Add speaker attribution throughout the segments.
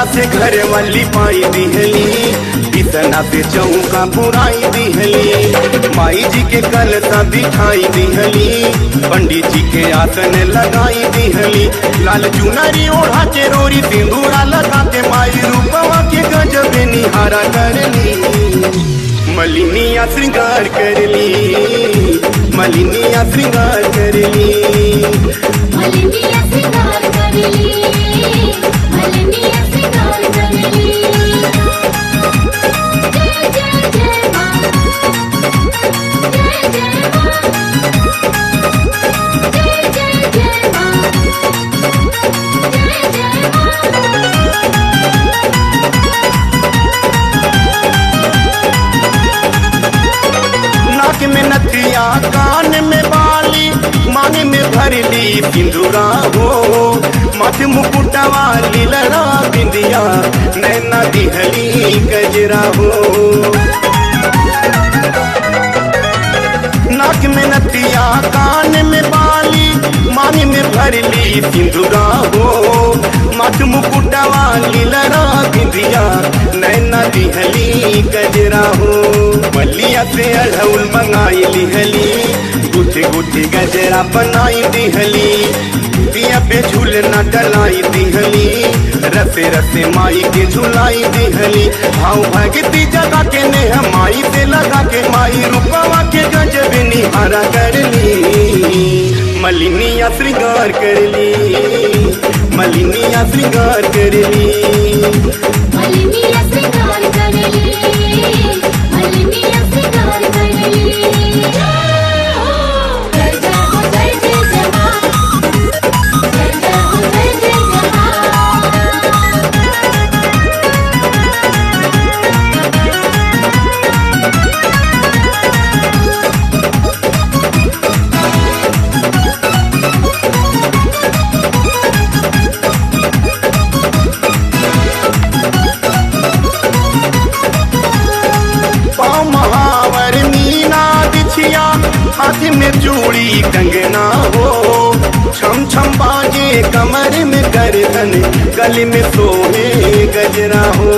Speaker 1: ऊपरा से घर वाली पाई दिहली बिसना से चौका पुराई दिहली माई जी के कलसा दिखाई दिहली पंडित जी के आसन लगाई दिहली लाल चुनरी ओढ़ा के रोरी सिंदूरा लगा के माई रूपवा के गजब निहारा करली मलिनिया श्रृंगार करली मलिनिया श्रृंगार करली
Speaker 2: मलिनिया श्रृंगार करली मलिनिया श्रृंगार करली जय जय जय मां जय जय मां जय जय जय मां जय जय मां
Speaker 1: नाक में नथिया कान में बाली मांग में भरली सिंदूरा हो माथे मुकुटवा लीलरा बिंदिया नैना दिहली गजरा हो नाक में नथिया कान में बाली मांग में भरली सिंदूरा हो माथ मुकुटवा लीलरा बिंदिया नैना दिहली गजरा हो मलिया से अढ़ौल मंगाई लिहली गुथे गुथे गजरा बनाई दिहली दिया पे झूलना डलाई दिहली रसे रसे माई के झुलाई दिहली भाव भगती जगा के नेह माई से लगा के माई रूपवा के गजब निहारा करली मलिनिया श्रृंगार करली मलिनिया श्रृंगार करली
Speaker 2: मलिनिया श्रृंगार करली मलिनिया श्रृंगार करली जय हो जय जय हो जय जय जय मां जय जय हो जय जय जय मां
Speaker 1: पाँव महावर मीना बिछिया हाथ में चूड़ी कंगना हो छम छम बाजे कमर में गर्दन गले में सोहे गजरा हो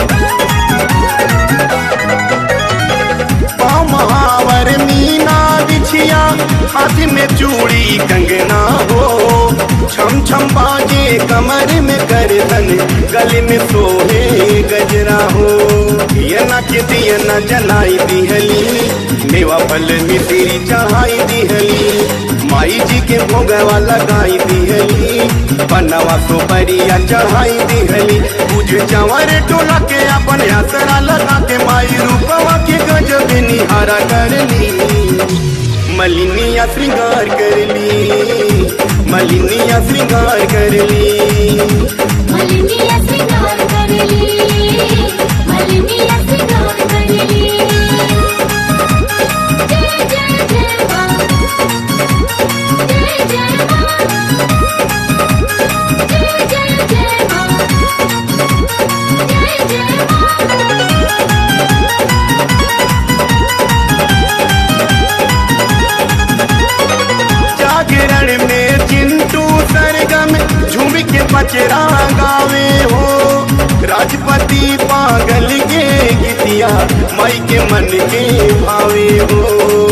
Speaker 1: पाँव महावर मीना बिछिया हाथ में चूड़ी कंगना हो छम छम बाजे कमर में गर्दन गले में सोहे गजरा हो दियना के दियना जलाई दिहली मेवा फल मिश्री चढ़ाई दिहली माई जी के भोगवा लगाई दिहली बनवा सोपरिया चढ़ाई दिहली पूज चंवर टोला के अपन असरा लगा के माई रूपवा के गजब निहारा करली मलिनिया श्रृंगार करली मलिनिया श्रृंगार करली
Speaker 2: मलिनिया श्रृंगार करली मलिनिया श्रृंगार करली जय जय जय मां जय जय मां जय जय जय मां जय जय मां
Speaker 1: जागरण में चिंटू सरगम झूम के बचरा गावे हो राजपति पागल के गीतिया माई के मन के भावे हो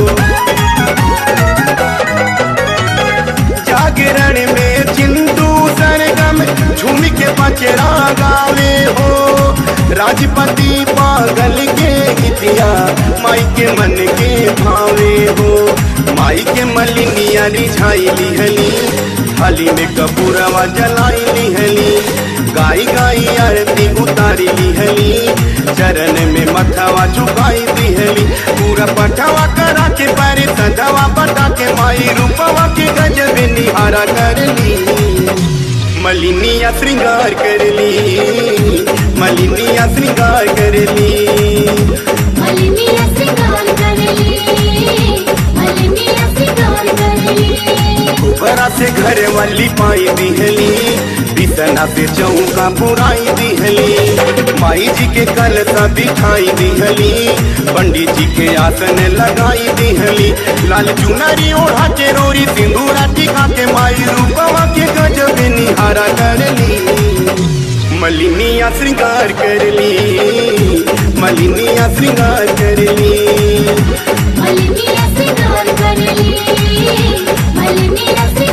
Speaker 1: जागरण में चिंटू सरगम झूम के बचरा गावे हो राजपति पागल के गीतिया माई के मन के भावे हो माई के मलिनिया रिझाई लिहली थाली में कपूरवा जलाई लिहली गाई गाई आरती उतारी लिहली चरण में मथवा झुकाई दिहली पूरा पठवा करा के पारे सधवा बता के माई रूपवा के गजब निहारा करली मलिनिया श्रृंगार करली मलिनिया श्रृंगार करली
Speaker 2: मलिनिया श्रृंगार करली मलिनिया श्रृंगार करली
Speaker 1: ऊपरा से घर वाली पाई दिहली बिसना से चौका पुराई दिहली माई जी के कलसा दिखाई दिहली पंडित जी के आसन लगाई दिहली लाल चुनरी ओढ़ा के रोरी सिंदूरा टिका के माई रूपवा के गजब निहारा करली मलिनिया श्रृंगार करली मलिनिया श्रृंगार करली
Speaker 2: मलिनिया श्रृंगार करली मलिनिया श्रृंगार